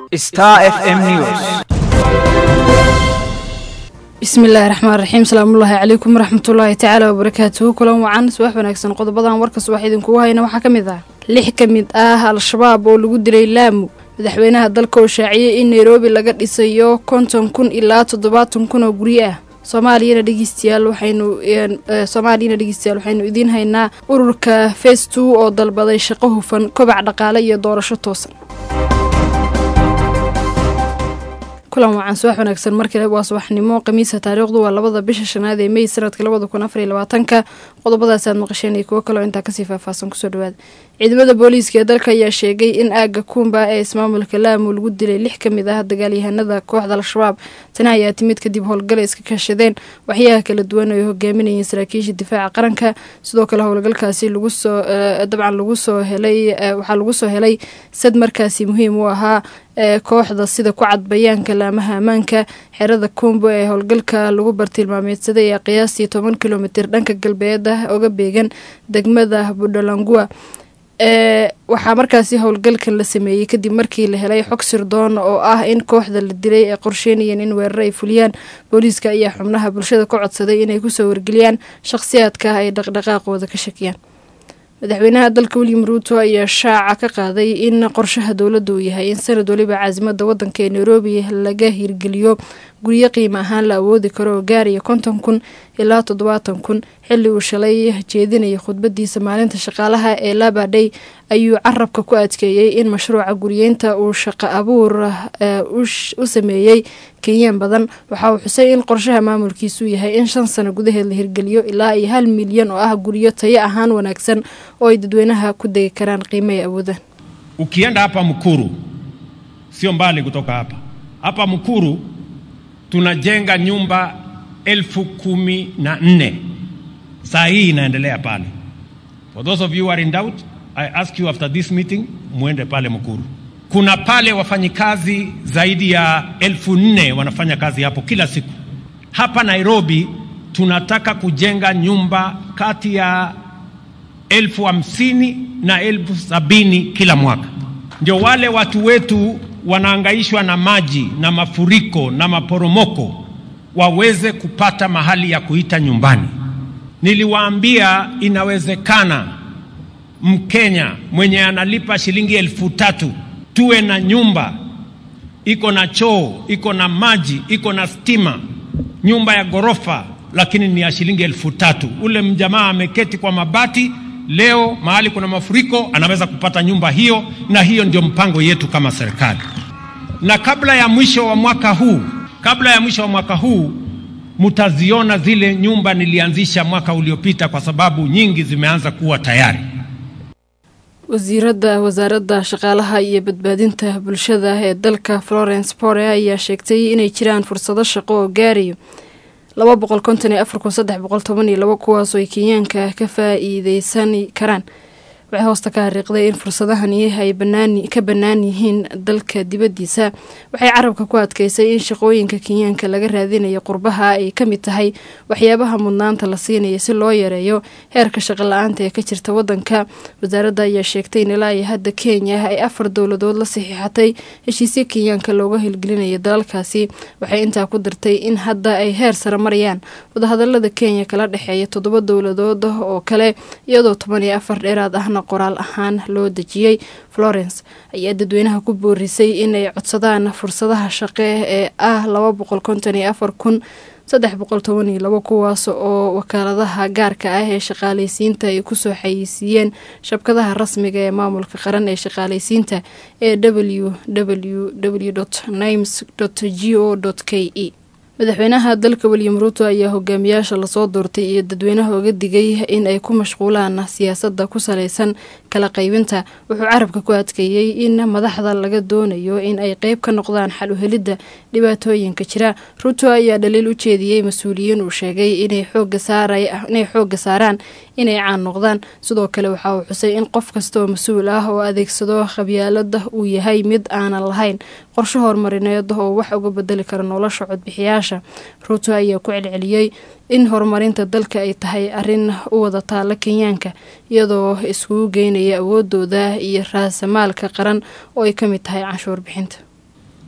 Star FM News. bismillaahi raxmaan raxiim salaamullaahi calaykum waraxmatullaahi tacaala wabarakaatuhu kulan wacan subax wanaagsan qodobadan warka subax idinkugu hayna waxaa ka mid ah lix ka mid ah al-shabaab oo lagu dilay laamu madaxweynaha dalka oo shaaciyey in nairobi laga dhisayo konton kun ilaa toddobaatan kun oo guryo ah soomaaliyana dhegeystayaal waxaynu soomaaliyana dhegeystayaal waxaynu idiin haynaa ururka face two oo dalbaday shaqo hufan kobac dhaqaale iyo doorasho toosan kulan wacan subax wanaagsan markale waa subaxnimo khamiisa taariikhdu waa labada bisha shanaad ee mey sanadka labada kun afar iyo labaatanka qodobadaas aad maqasheen iyo kuwo kaleo intaa kasii faahfaahsan kusoo dhawaada ciidamada booliiska ee dalka ayaa sheegay in aaga kuumba ee ismaamulka laamu lagu dilay lix ka mid ah dagaalyahanada kooxda al-shabaab tani ayaa timid kadib howlgala iska kaashadeen waxyaha kala duwan ay hogaaminayeen saraakiisha difaaca qaranka sidoo kale howlgalkaasi lagusoo dabcan lagu soo helay waxaa lagu soo helay sad markaasi muhiim u ahaa ee kooxda sida ku cad bayaanka laamaha ammaanka xerada kumbo ee howlgalka lagu bartilmaameedsaday ee qiyaastii toban kilomitir dhanka galbeeda oga beegan degmada buddhalangua ee waxaa markaasi howlgalkan la sameeyey kadib markii la helay xog sirdoon oo ah in kooxda la dilay ay qorsheynayeen in weerar ay fuliyaan booliiska ayaa xubnaha bulshada ka codsaday inay kusoo wargeliyaan shaqhsiyaadka ay dhaqdhaqaaqooda ka shakiyaan madaxweynaha dalka william ruuto ayaa shaaca ka qaaday in qorshaha dowladda uu yahay in sanad waliba caasimada wadanka ee nairobi laga hirgeliyo guryo qiimo ahaan la awoodi karo oo gaaraya konton kun ilaa toddobaatan kun xilli uu shalay jeedinayay khudbadiisa maalinta shaqaalaha ee labadhay ayuu carabka ku adkeeyey in mashruuca guriyeynta uu shaqo abuur u sameeyey kenyaan badan waxa uu xusay in qorshaha maamulkiisu yahay in shan sano gudaheed la hirgeliyo ilaa iyo hal milyan oo ah guryo tayo ahaan wanaagsan oo ay dadweynaha ku degi karaan qiimo ay awoodaan Ukienda hapa Mkuru, sio mbali kutoka hapa hapa Mkuru, tunajenga nyumba elfu kumi na nne saa hii inaendelea pale. For those of you who are in doubt, I ask you after this meeting, muende pale Mkuru. Kuna pale wafanyikazi zaidi ya elfu nne wanafanya kazi hapo kila siku. Hapa Nairobi tunataka kujenga nyumba kati ya elfu hamsini na elfu sabini kila mwaka. Ndio wale watu wetu wanaangaishwa na maji na mafuriko na maporomoko waweze kupata mahali ya kuita nyumbani. Niliwaambia inawezekana Mkenya mwenye analipa shilingi elfu tatu tuwe na nyumba iko na choo, iko na maji, iko na stima, nyumba ya ghorofa, lakini ni ya shilingi elfu tatu. Ule mjamaa ameketi kwa mabati leo, mahali kuna mafuriko, anaweza kupata nyumba hiyo, na hiyo ndio mpango yetu kama serikali. Na kabla ya mwisho wa mwaka huu, kabla ya mwisho wa mwaka huu mtaziona zile nyumba nilianzisha mwaka uliopita, kwa sababu nyingi zimeanza kuwa tayari. wasiirada wasaaradda shaqaalaha iyo badbaadinta bulshada ee dalka florence pore ayaa sheegtay inay jiraan fursado shaqo oo gaarayo laba boqol konton iyo afar kun saddex boqol toban iyo labo kuwaasoo ay kenyaanka ka faa-iideysan karaan waxay hoosta ka hariiqday in fursadahani ay ka bannaan yihiin dalka dibaddiisa waxay carabka ku adkeysay in shaqooyinka kenyaanka laga raadinayo qurbaha ay ka mid tahay waxyaabaha mudnaanta la siinaya si loo yareeyo heerka shaqo la-aanta ee ka jirta wadanka wasaaradda ayaa sheegtay in ilaa iyo hadda kenya ay afar dowladood la saxiixatay heshiisyo kenyaanka looga hilgelinayo dalalkaasi waxay intaa ku dirtay in hadda ay heer sare marayaan wadahadalada kenya kala dhexeeya toddoba dowladood oo kale iyadoo toban iyo afar dheeraad ahna qoraal ahaan loo dejiyey florence ayaa dadweynaha ku boorisay inay codsadaan fursadaha shaqe ee ah laba boqol konton iyo afar kun saddex boqol toban iyo labo kuwaas oo wakaaladaha gaarka ah ee shaqaaleysiinta ay kusoo xayeysiiyeen shabkadaha rasmiga ee maamulka qaran ee shaqaaleysiinta ee w w w nimes g o k e madaxweynaha dalka william ruuto ayaa hogaamiyaasha lasoo doortay iyo dadweynaha oga digay in ay ku mashquulaan siyaasadda ku saleysan kala qaybinta wuxuu carabka ku adkeeyey in madaxda laga doonayo in ay qeyb ka noqdaan xal uhelidda dhibaatooyinka jira ruuto ayaa dhaliil u jeediyey mas-uuliyiin uu sheegay inay xooga saaraan inay caan noqdaan sidoo kale waxa uu xusay in qof kastaoo mas-uul ah oo adeegsado qabyaalada uu yahay mid aanan lahayn qorsho horumarineed oo wax uga bedeli kara nolosha codbixiyaasha ruuto ayaa ku celceliyey in horumarinta dalka ay tahay arin u wada taala kenyaanka iyadoo iskugu geynaya awoodooda iyo raasamaalka qaran oo ay ka mid tahay canshuur bixinta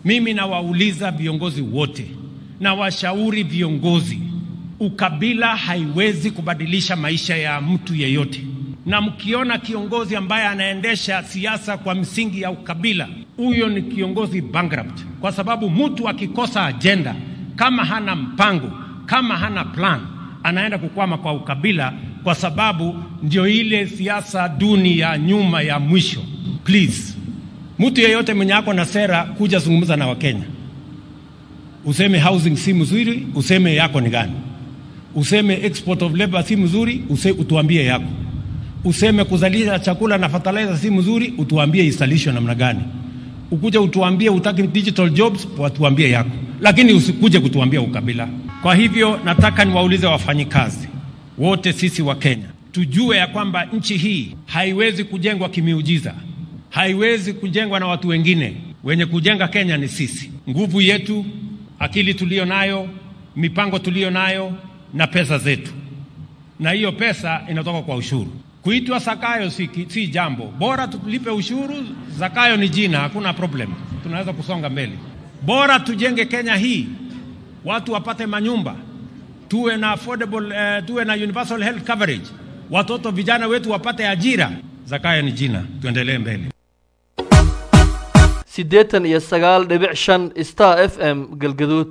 Mimi nawauliza viongozi wote na washauri viongozi, ukabila haiwezi kubadilisha maisha ya mtu yeyote, na mkiona kiongozi ambaye anaendesha siasa kwa msingi ya ukabila, huyo ni kiongozi bankrupt, kwa sababu mtu akikosa ajenda, kama hana mpango, kama hana plan, anaenda kukwama kwa ukabila, kwa sababu ndio ile siasa duni ya nyuma ya mwisho. Please, mtu yeyote mwenye ako na sera kuja zungumza na Wakenya, useme housing si mzuri, useme yako ni gani, useme export of labor si mzuri, use, utuambie yako, useme kuzalisha chakula na fertilizer si mzuri, utuambie isalishwe namna gani, ukuja utuambie utaki digital jobs, watuambie yako, lakini usikuje kutuambia ukabila. Kwa hivyo nataka niwaulize wafanyikazi wote, sisi wa Kenya tujue ya kwamba nchi hii haiwezi kujengwa kimiujiza, haiwezi kujengwa na watu wengine. Wenye kujenga Kenya ni sisi, nguvu yetu, akili tuliyo nayo, mipango tuliyo nayo na pesa zetu, na hiyo pesa inatoka kwa ushuru. Kuitwa Zakayo si, si jambo bora, tulipe ushuru. Zakayo ni jina, hakuna problem, tunaweza kusonga mbele. Bora tujenge Kenya hii, watu wapate manyumba, tuwe na affordable, uh, tuwe na universal health coverage, watoto vijana wetu wapate ajira. Zakayo ni jina, tuendelee mbele. siddeetan iyo sagaal dhibic shan star f m galgaduud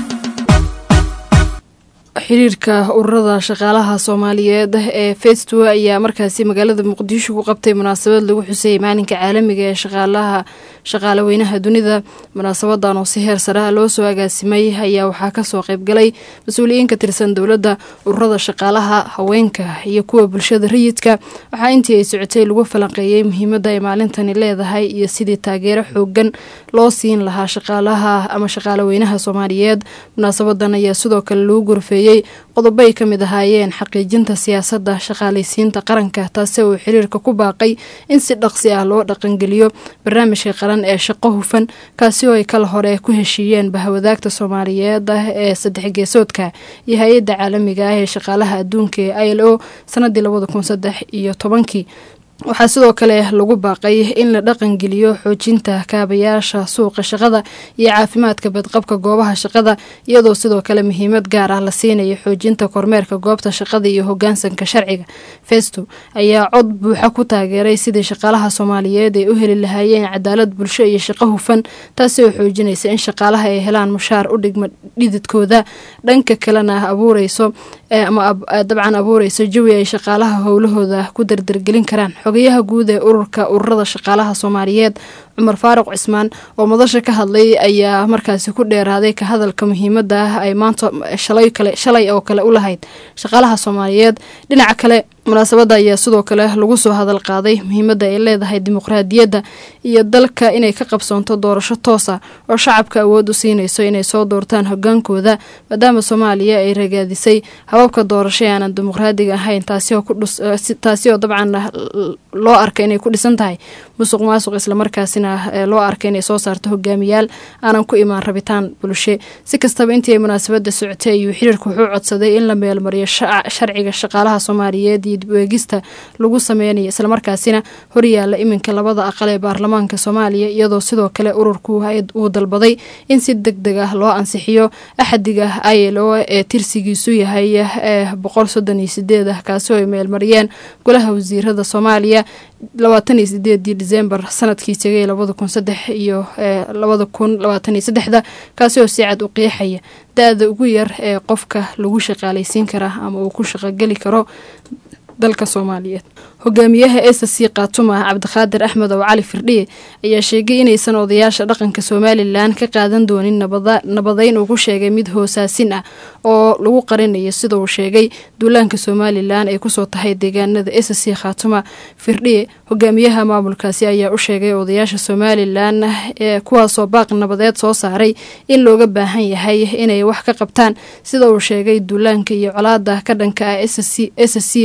xiriirka ururada shaqaalaha soomaaliyeed ee festo ayaa markaasi magaalada muqdisho ku qabtay munaasabad lagu xusayay maalinka caalamiga ee shaqaalaha shaqaalaweynaha dunida munaasabadan oo si heer saraha loo soo agaasimay ayaa waxaa kasoo qeybgalay mas-uuliyiin ka tirsan dowladda ururada shaqaalaha haweenka iyo kuwa bulshada rayidka waxaa intii ay socotay lagu falanqeeyey muhiimada ay maalintani leedahay iyo sidii taageero xoogan loo siin lahaa shaqaalaha ama shaqaalaweynaha soomaaliyeed munaasabadan ayaa sidoo kale lagu gorfeeyey qodobo ay ka mid ahaayeen xaqiijinta siyaasadda shaqaalaysiinta qaranka taasi uu xiriirka ku baaqay in si dhaqsi ah loo dhaqangeliyo barnaamijka qaran ee shaqo hufan kaasi oo ay kala hore ku heshiiyeen bahwadaagta soomaaliyeed ah ee saddex geesoodka iyo hay-adda caalamiga ah ee shaqaalaha adduunka ee i l o sanadii labada kun saddex iyo tobankii waxaa sidoo kale lagu baaqay in la dhaqangeliyo xoojinta kaabayaasha suuqa shaqada iyo caafimaadka badqabka goobaha shaqada iyadoo sidoo kale muhiimad gaar ah la siinayo xoojinta kormeerka goobta shaqada iyo hogaansanka sharciga festo ayaa cod buuxa ku taageeray sidii shaqaalaha soomaaliyeed ay u heli lahaayeen cadaalad bulsho iyo shaqo hufan taasi oo xoojinaysa in shaqaalaha ay helaan mushaar u dhigma dhididkooda dhanka kalena abuureyso ama dabcan abuureyso jawi ay shaqaalaha howlahooda ku dardargelin karaan xogayaha guud ee ururka ururada shaqaalaha soomaaliyeed cumar faaruq cismaan oo madasha ka hadlay ayaa markaasi ku dheeraaday ka hadalka muhiimada ah ay maanta shalay kale shalay oo kale u lahayd shaqaalaha soomaaliyeed dhinaca kale munaasabada ayaa sidoo kale lagu soo hadal qaaday muhiimada ay leedahay dimuqraadiyadda iyo dalka inay ka qabsoonto doorasho toosa oo shacabka awood u siinayso inay soo doortaan hogaankooda maadaama soomaaliya ay ragaadisay hababka doorasho ee aanan dimuqraadiga ahayn taasi oo dabcan loo arka inay ku dhisan tahay musuq maasuq islamarkaasina loo arka inay soo saarto hogaamiyaal aanan ku imaan rabitaan bulshe si kastaba intii ay munaasabada socotay ayuu xiriirka wuxuu codsaday in la meelmariyo sharciga shaqaalaha soomaaliyeed iyo dib eegista lagu sameynayo islamarkaasina horyaala iminka labada aqal ee baarlamaanka soomaaliya iyadoo sidoo kale ururku uu dalbaday in si deg deg ah loo ansixiyo axadiga i l o ee tirsigiisu yahay boqol soddon iyo sideed ah kaasi oo ay meelmariyeen golaha wasiirada soomaaliya labaatan iyo sideedii disembar sanadkii tegay labada kun saddex iyo labada kun labaatan iyo saddexda kaasi oo si cad u qeexaya da-da ugu yar ee qofka lagu shaqaalaysiin karaa ama uu ku shaqogeli karo dalka soomaaliyeed hogaamiyaha s c kaatuma cabdiqaadir axmed oo cali firdhiye ayaa sheegay inaysan odayaasha dhaqanka somalilan ka qaadan doonin nabadeyn uu ku sheegay mid hoosaasin ah oo lagu qarinayo sida uu sheegay duulaanka somalilan ay kusoo tahay deegaanada s c khaatuma firdhiye hogaamiyaha maamulkaasi ayaa u sheegay odayaasha somalilan ee kuwaasoo baaq nabadeed soo saaray in looga baahan yahay inay wax ka qabtaan sida uu sheegay duulaanka iyo colaada ka dhanka ah s c oo uu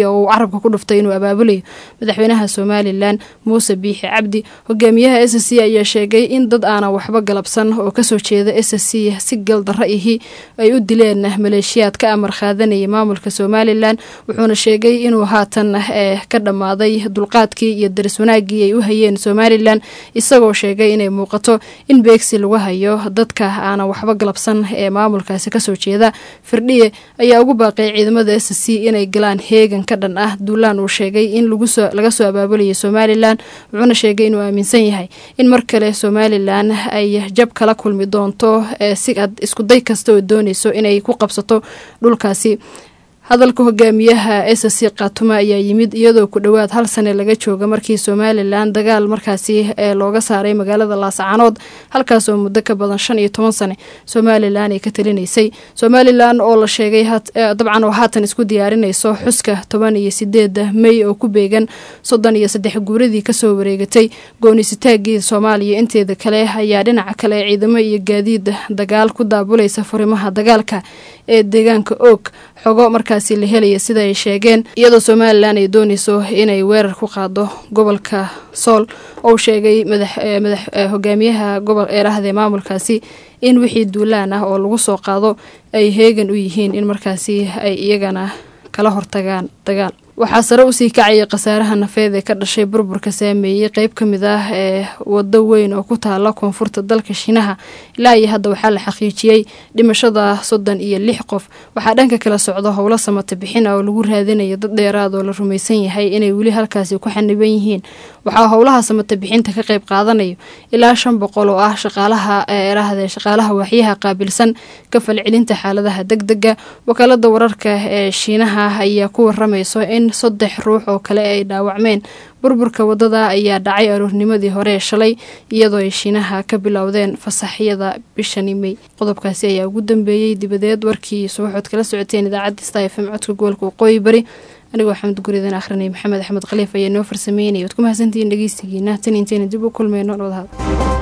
carabka ku dhuftay inuu abaabulayo madaxweynaha somalilan muuse biixi cabdi hogaamiyaha s c ayaa sheegay in dad aanan waxba galabsan oo kasoo jeeda s c si galdarra ihi ay u dileen maleeshiyaad ka amar qaadanaya maamulka somalilan wuxuuna sheegay inuu haatan ka dhammaaday dulqaadkii iyo daris wanaagii ay u hayeen somalilan isagoo sheegay inay muuqato in beegsi lagu hayo dadka aanan waxba galabsan ee maamulkaasi kasoo jeeda firdhiye ayaa ugu baaqay ciidamada s c inay galaan heegan ka dhan ah duulaan uu sheegay in laga soo abaabulaya somalilan wuxuuna sheegay inuu aaminsan yahay in mar kale somalilan ay jab kala kulmi doonto si ad iskuday kasta oo dooneyso inay ku qabsato dhulkaasi hadalka hogaamiyaha s c khaatumo ayaa yimid iyadoo ku dhowaad hal sane laga jooga markii somalilan dagaal markaasi ee looga saaray magaalada laascaanood halkaasoo muddo ka badan shan iyo toban sane somalilan ay ka talinaysay somalilan oo la sheegay dabcan oo haatan isku diyaarinayso xuska toban iyo sideeda mey oo ku beegan soddon iyo saddex guuradii kasoo wareegatay goonisitaagii soomaaliya inteeda kale ayaa dhinaca kale ciidamo iyo gaadiid dagaal ku daabulaysa furimaha dagaalka ee deegaanka oog xogo markaasi la helaya sida ay sheegeen iyadoo somalilan ay dooneyso inay weerar ku qaado gobolka sool ou sheegay madax hogaamiyaha gobol eerahde maamulkaasi in wixii duulaan ah oo lagu soo qaado ay heegan u yihiin in markaasi ay iyagana kala hortagaan dagaal waxaa sare usii kacaya khasaaraha nafeed ee ka dhashay burburka saameeyey qeyb ka mid ah ee wado weyn oo ku taala koonfurta dalka shiinaha ilaa iyo hadda waxaa la xaqiijiyey dhimashada soddon iyo lix qof waxaa dhanka kala socda howlo samata bixin ah oo lagu raadinayo dad dheeraad oo la rumaysan yahay inay weli halkaasi ku xaniban yihiin waxaa howlaha samata bixinta ka qeyb qaadanayo ilaa shan boqol oo ah shaqaalaha eerahde shaqaalaha waaxyaha qaabilsan ka falcelinta xaaladaha deg dega wakaalada wararka ee shiinaha ayaa ku waramayso in saddex ruux oo kale ay dhaawacmeen burburka wadada ayaa dhacay aroornimadii hore ee shalay iyadoo ay shiinaha ka bilowdeen fasaxyada bishani mey qodobkaasi ayaa ugu dambeeyey dibadeed warkii subaxood kala socoteen idaacadda sta f m codka gobolka waqooyi bari anigoo xamed guridan akhrinay maxamed axmed khaliif ayaa noo farsameynaya waad ku mahadsantihiin dhegeystigiina tan intayna dib u kulmeyno dhowdahad